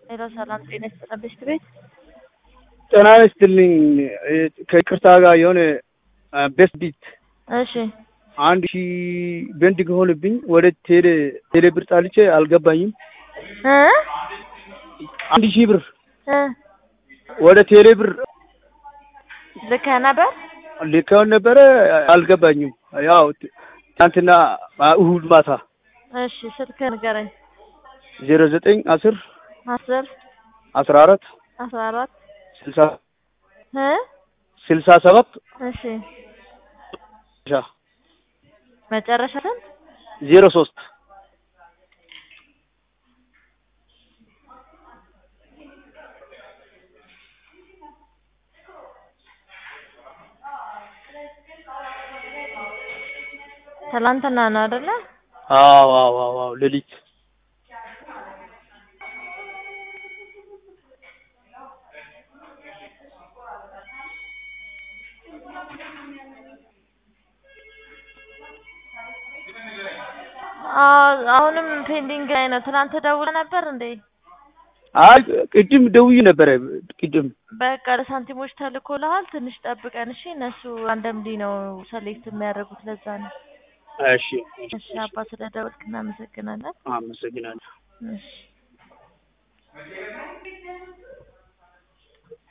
ሄሎ ሰላም ጤና ይስጥልን ቤት ቤት ጤና ይስጥልኝ። ከይቅርታ ጋር የሆነ ቤስት ቢት እሺ አንድ ሺህ በንድ ከሆነብኝ ወደ ቴሌ ቴሌ ብር ጣልቼ አልገባኝም። እ አንድ ሺህ ብር እ ወደ ቴሌ ብር ልከህ ነበር? ልከውን ነበረ አልገባኝም። ያው ትናንትና እሁድ ማታ እሺ ስልክህ ንገረኝ። ዜሮ ዘጠኝ አስር አስር አስራ አራት አስራ አራት ስልሳ እ ስልሳ ሰባት እሺ መጨረሻ ስንት? ዜሮ ሶስት ትላንትና ነው አይደለ? አዎ አዎ አዎ አዎ ሌሊት አዎ አሁንም ፔንዲንግ ላይ ነው። ትናንት ደውለህ ነበር እንዴ? አይ ቅድም ደውዬ ነበረ ቅድም በቃ ለሳንቲሞች ተልኮልሃል። ትንሽ ጠብቀን እሺ። እነሱ አንደምዲ ነው ሰሌክት የሚያደርጉት ለዛ ነው። እሺ እሺ አባ ስለደወልክ እናመሰግናለን። አመሰግናለሁ። እሺ